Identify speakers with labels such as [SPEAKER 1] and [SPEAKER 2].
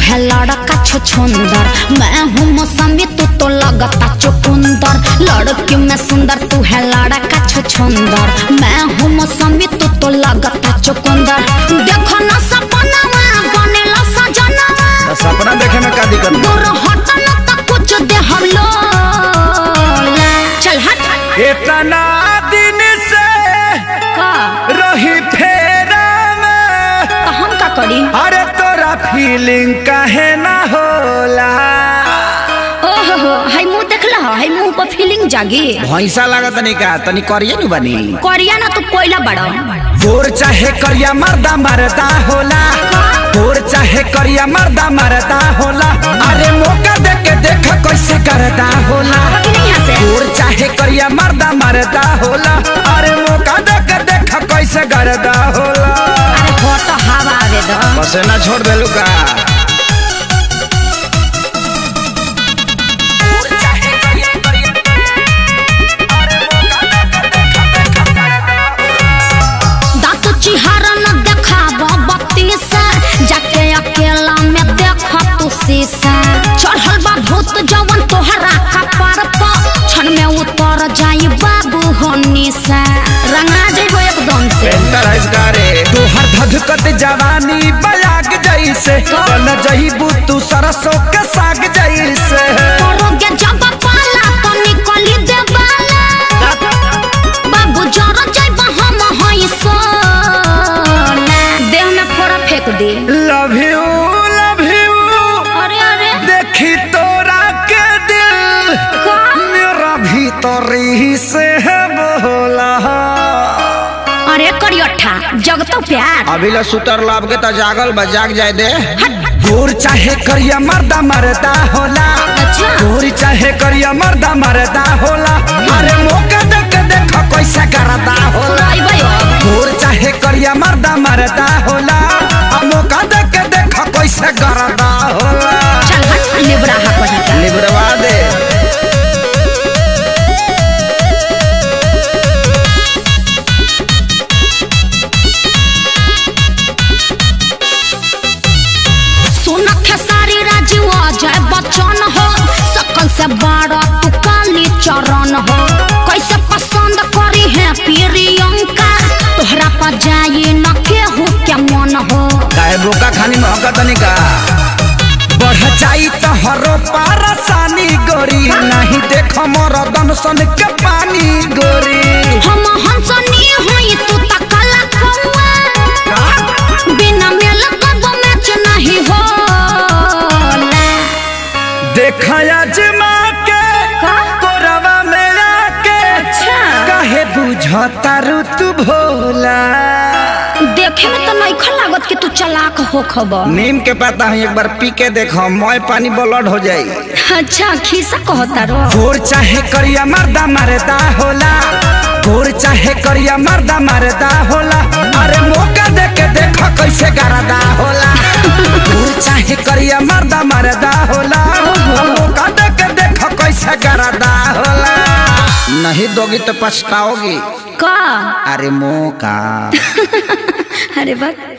[SPEAKER 1] है लड़का छुछुंदर मैं हूँ मौसमी तू तो लगता चुकुंदर लड़की में सुंदर तू है लड़का छुछुंदर मैं हूँ मौसमी तू तो लगता चुकुंदर देखो ना सपनावा बनेला सजनावा
[SPEAKER 2] तो सपना देखे में का दिक्कत बा?
[SPEAKER 1] दूर हट न तो कुछ दे हम लोग चल हट
[SPEAKER 2] इतना दिन से
[SPEAKER 1] का
[SPEAKER 2] रही फेरा में
[SPEAKER 1] तो हम का करी
[SPEAKER 2] अरे तोरा फीलिंग काहे ना होला
[SPEAKER 1] ओहो हो हाय मुंह देखला हो हाय मुंह पर फीलिंग जागी
[SPEAKER 2] भैंसा लागत नहीं का तनी करिए नु बनी
[SPEAKER 1] करिया ना तू कोयला बड़ा
[SPEAKER 2] गोर चाहे करिया मर्दा मरदा होला गोर चाहे करिया मर्दा मरदा होला अरे मौका दे के देख कैसे करदा होला
[SPEAKER 1] कि नहीं यहाँ से
[SPEAKER 2] गोर चाहे करिया मर्दा मरदा होला अरे मौका दे के देख कैसे करदा होला
[SPEAKER 1] अरे हो तो हवा आवे दो
[SPEAKER 2] बस ना छोड़ देलू का
[SPEAKER 1] दांत चिहारा न देखाब बत्ती से जाके अकेला में देख तू शीशा चढ़ल बा भूत जवन तोहरा कपार पर क्षण में उतर जाई बाबू होनी से रंगा जेबो एकदम से
[SPEAKER 2] पेंटर है इसका रे तोहर धधकत जवानी बयाग जैसे बन जहीबू तू सरसों के साग जैसे
[SPEAKER 1] करोगे जब पाला तो निकली देवाला बाबू जरा जाइब हम हई सोना देह में फोड़ा फेंक दे
[SPEAKER 2] लव यू लव यू
[SPEAKER 1] अरे अरे
[SPEAKER 2] देखी तोरा के दिल
[SPEAKER 1] का
[SPEAKER 2] मेरा भीतर ही से है बोला
[SPEAKER 1] अरे करियठा जगतो प्यार
[SPEAKER 2] अभी ला सुतर लाभ के तो जागल बा जाग जाए दे गोर चाहे करिया मर्दा मरदा होला
[SPEAKER 1] अच्छा।
[SPEAKER 2] गोर चाहे करिया मर्दा मरदा होला अरे मौका दे के देखो कैसे करदा होला
[SPEAKER 1] अइबै अब।
[SPEAKER 2] गोर चाहे करिया मर्दा मरदा होला आ मौका दे के देखो कैसे करदा होला
[SPEAKER 1] चल हट लिबरा हा कहीं
[SPEAKER 2] लिबरवा दे
[SPEAKER 1] सुन खेसारी राजीव अजय बच्चन हो सकल से बड़ा तू काली चरण हो कैसे पसंद करी है प्रियंका तोहरा पर जाई न केहू के मन हो
[SPEAKER 2] काहे बोका खानी महका तनी का बढ़ जाई तो हरो पारसानी गोरी नहीं देखो मोर दनसन के पानी गोरी
[SPEAKER 1] हम हंसनी होई तू त काला कौआ बिना मेल कब मैच नहीं होला
[SPEAKER 2] देखा अजमा के
[SPEAKER 1] का?
[SPEAKER 2] कोरवा में आके
[SPEAKER 1] अच्छा।
[SPEAKER 2] काहे बुझता ऋतु भोला
[SPEAKER 1] देखे में तो नहीं लागत कि तू चलाक हो खबर
[SPEAKER 2] नीम के पता है एक बार पी के देखो मोय पानी ब्लड हो जाई
[SPEAKER 1] अच्छा खीसा कहता रो
[SPEAKER 2] गोर चाहे करिया मर्दा मरदा होला गोर चाहे करिया मर्दा मरदा होला अरे मौका दे के देखो कैसे गरदा होला गोर चाहे करिया मर्दा मरदा होला मौका दे के देखो कैसे गरदा होला नहीं दोगी तो पछताओगी
[SPEAKER 1] का
[SPEAKER 2] अरे मौका
[SPEAKER 1] अरे बस